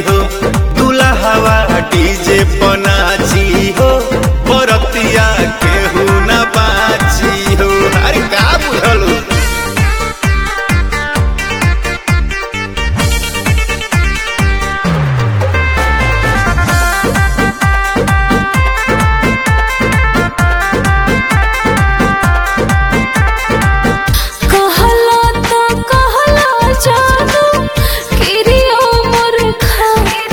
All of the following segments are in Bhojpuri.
हो दुल्हवा डीजे पनाची हो बरतिया केहू न बाची हो अरे का बुझल हो? कहला तो कहला जादू किरियो मोर खा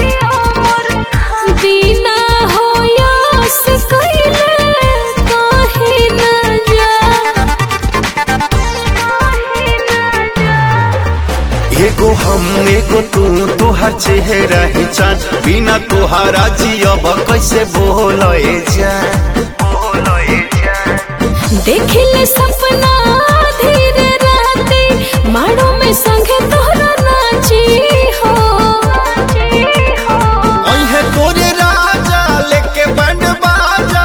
बिना होयस कइले काहे न जा एगो हम एगो तू तोहर चेहरा ही चाँद बिना तोहारा जियब कैसे बोले जा देखिले सपना धीरे राती माड़ो में संगे तोहरा नाची हो अहे तोरे राजा लेके बंड बाजा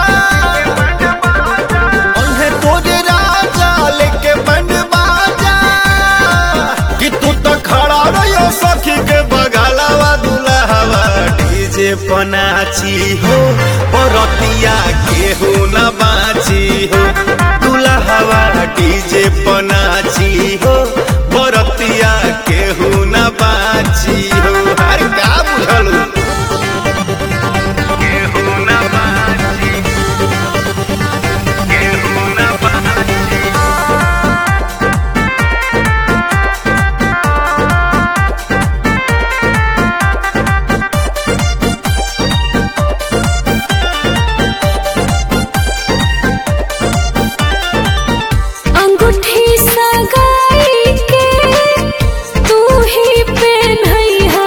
अहे तोरे राजा लेके बंड बाजा कि तू तो खड़ा रहियो सखी के बगलवा दुल्हवा डीजे पनाची हो बरतिया केहू न बाची हो दुल्हवा डीजे पनाची हो बरतिया केहू न बाची हो अरे का बुझलू केहू न बाची केहू न बाची अंगूठी सगाई के तू ही पहनइहा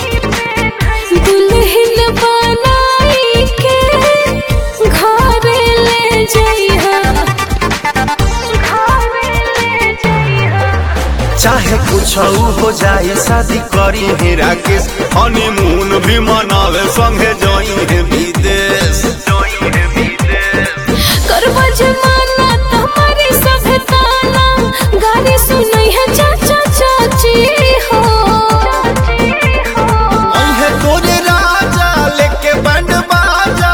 दुल्हन बनाई के घर ले जइहा घर ले जइहा चाहे कुछ हो जाए शादी करी है राकेश हनीमून भी मनावे संगे जोई है विदेश करबा जमाना तुम्हारी सब ताना गाने सुनई है चाचा चाची हो अहे तोरे राजा लेके बंड बाजा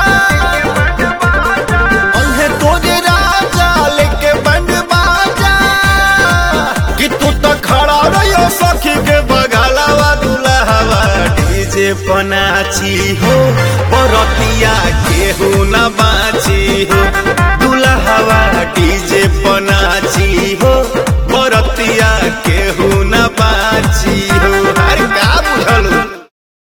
अहे तोरे राजा लेके बंड बाजा कि तू तो खड़ा रहियो सखी के बगलवा दुल्हवा डीजे पनाची हो बरतिया केहू न बा